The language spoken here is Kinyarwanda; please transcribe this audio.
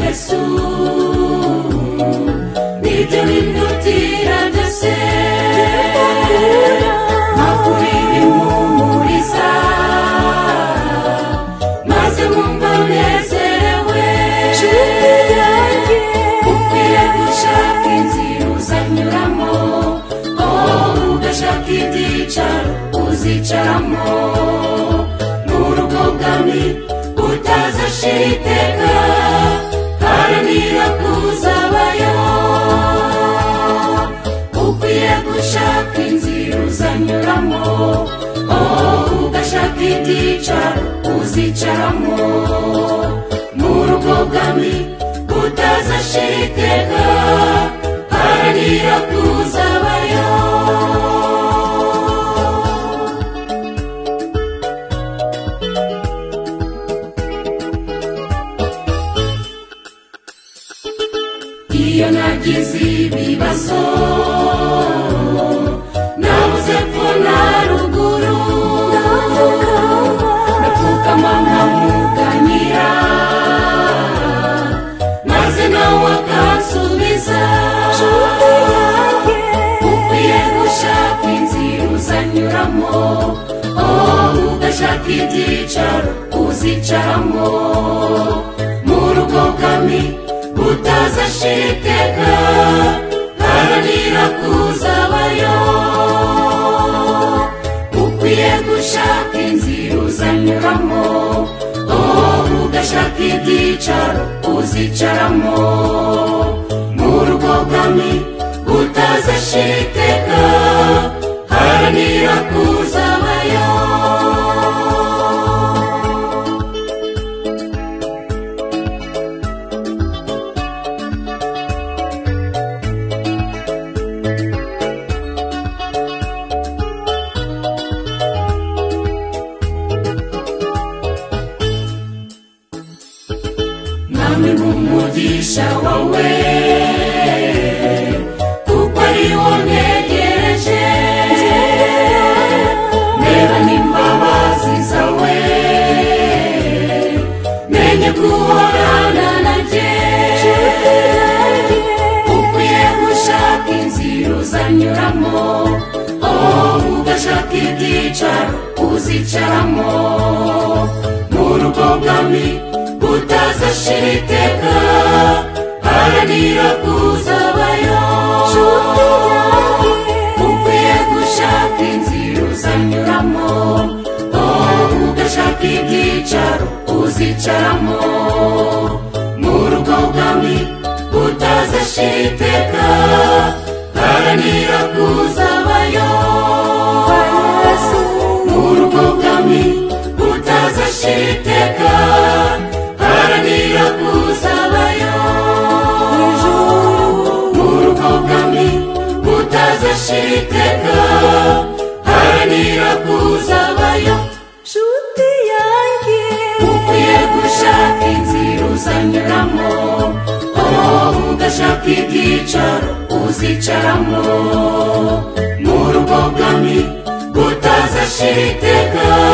Yesu nibyo bimutira byose makuru bimuhumuriza maze mwumva unezerewe ukwiye gushaka inzira uzanyuramo oh ugashaka ibyicaro uzicaramo n'urugo bwami utazashira iteka haranira kuzabayo ukwiye gushaka inzira uzanyuramo oh ugashaka ibyicaro uzicaramo mu rugo bwami utazashira iteka haranira kuzabayo iyo nagize ibibazo nabuze ko na ruguru ndapfukama nkamuganyira maze nawe akansubiza ukwiye gushaka inzira uzanyuramo oh ugashaka ibyicaro uzicaramo mu rugo bwami utazashira iteka haranira kuzabayo ukwiye gushaka inzira uzanyuramo oh ugashaka ibyicaro uzicaramo mu rugo bwami utazashira iteka haranira kuzabayo mwami mu mugisha wawe kuko ari wo ntegereje reba n'imbabazi zawe menye guhorana nanjye ukwiye gushaka inzira uzanyuramo oh ugashaka ibyicaro uzicaramo mu rugo bwami utazashira iteka haranira kuzabayo ukwiye gushaka inzira uzanyuramo oh ugashaka ibyicaro uzicaramo mu rugo bwami utazashira iteka haranira kuzabayo mu rugo bwami utazashira iteka haranira kuzabayo mu rugo bwami utazashira iteka haranira kuzabayo ukwiye gushaka inzira uzanyuramo oh ugashaka ibyicaro uzicaramo mu rugo bwami utazashira iteka